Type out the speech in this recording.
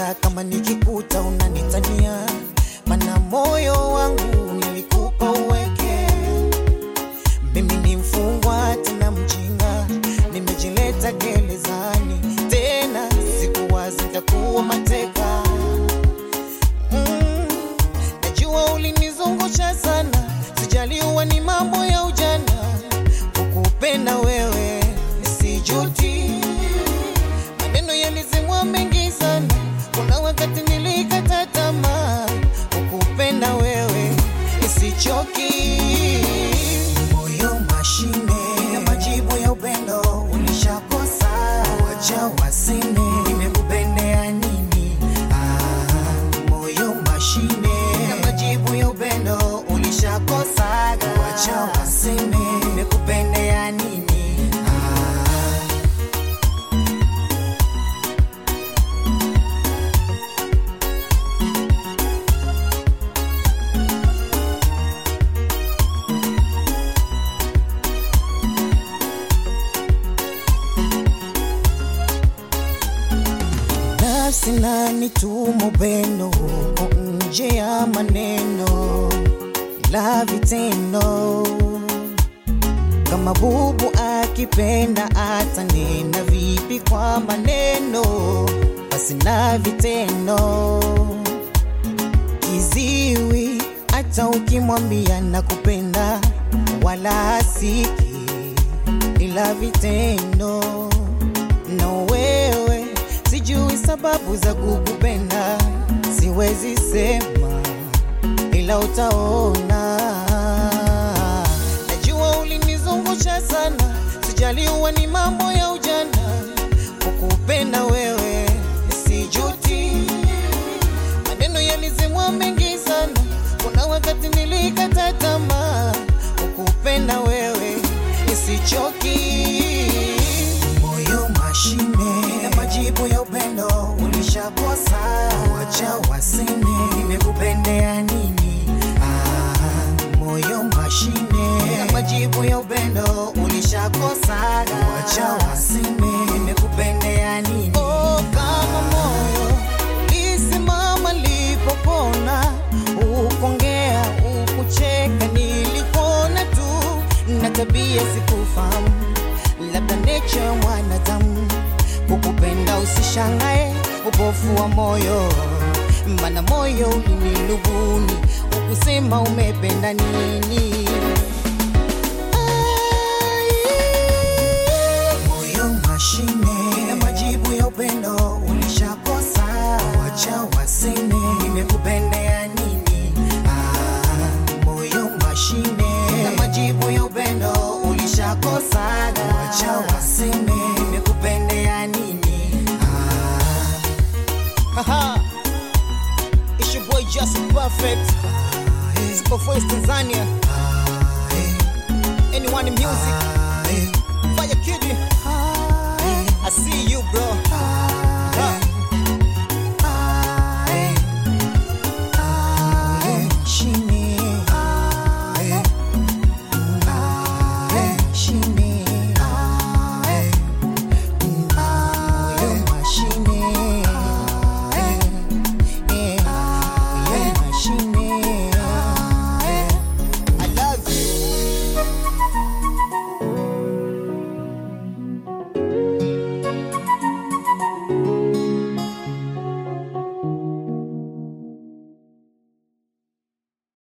hata kama nikikuta unanitania, mana moyo wangu nilikupa uweke. Mimi ni mfungwa tena mjinga, nimejileta gerezani tena, sikuwazi nitakuwa mateka. Mm, najua ulinizungusha sana, sijaliwa ni mambo ya ujana, kukupenda wewe sijuti. Maneno yalizimwa mengi sana, kuna wakati nilikata tamaa, kukupenda wewe sichoki. Moyo mashine na majibu ya upendo ulishakosa, wacha waseme nimekupendea nini? Ah, moyo mashine na majibu ya upendo ulishakosa, wacha waseme nimekupendea nini? Ah, nafsi na nituma upendo huko nje ya maneno la vitendo kama bubu akipenda atanena vipi kwa maneno basi na vitendo kiziwi hata ukimwambia nakupenda wala hasiki ila vitendo na wewe sijui sababu za kukupenda siwezi sema ila utaona najua ulinizungusha sana sijaliwa ni mambo ya ujana kukupenda wewe sijuti maneno yalizimwa mengi sana kuna wakati nilikata tamaa kukupenda wewe isichoki moyo mashine na majibu ya upendo ulishakosa wacha waseme nimekupendea nini ah, moyo mashine na majibu ya upendo ulishakosa wacha waseme nimekupendea nini oh, kama moyo lisimama lipopona ukongea ukucheka nilikuona tu na tabia sikufahamu labda nature ya mwanadamu kukupenda usishangae upofu wa moyo mana moyo ulinilubuni ukusema umependa nini moyo mashine na majibu ya upendo ulishakosa wacha waseme nimekupendea nini ah, moyo mashine na majibu ya upendo ulishakosa wacha waseme nimekupendea nini ah, Haha. It's your boy Justin Perfect. It's for Tanzania. ah, eh, Anyone in music. ah, eh.